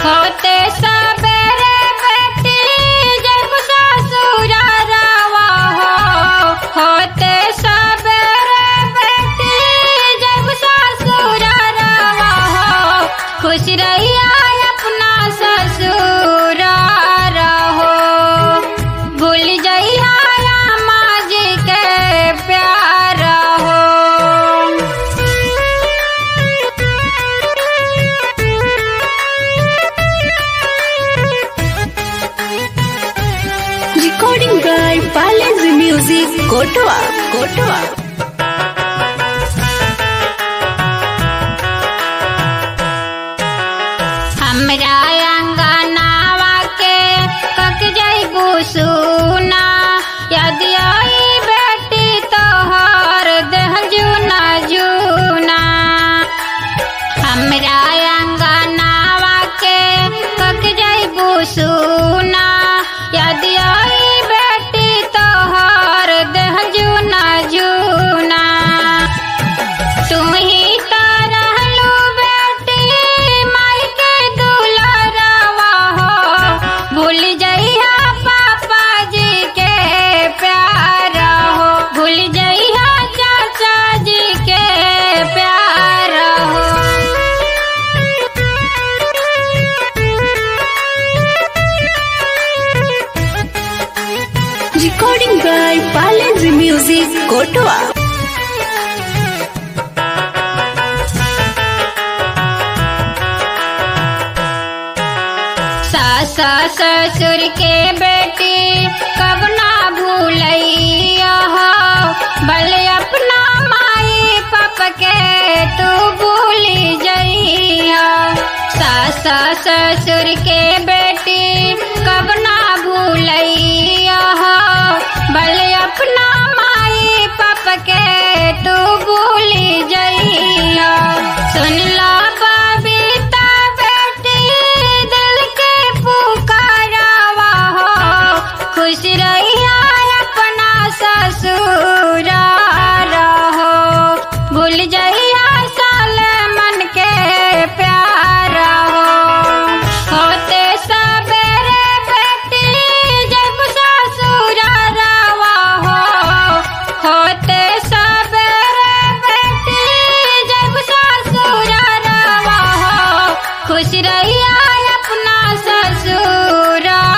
होते सबेरे बेटी जब ससुर रवा हो होते सबेरे बेटी जब ससुर रवा हो खुश रहिया अपना ससुर रहो भूल जइया माँ जी के प्यार हो Recording by Balance Music, Kotoa. Kotoa. हमरा अंगनावा के कक जइबू सुना यदि आई बेटी तोहर देह जूना जूना हमरा अंगनावा के कक जइबू सुना यदि आई बेटी तोहर देह जूना जूना तू ही तो रहलू बेटी माई के दुलरवा हो भूल जइहा पापा जी के प्यार हो भूल जइहा चाचा जी के प्यार हो Recording by Balance Music, Kotoa. सास ससुर के बेटी कब ना भूलैया हो भले अपना माई पाप के तू भूली जइया सास ससुर के बेटी कब ना भूलैया हो भले अपना माई पाप के तू भूली जइया सुन ला बबीता बेटी दिल के पुकारवा हो खुश रहिया अपना ससुर रहो भूल जइया साल मन के प्यार हो होते सबेरे बेटी जब ससुर रवा हो होते सबेरे बेटी जब ससुर रवा हो खुश रहिया अपना ससुर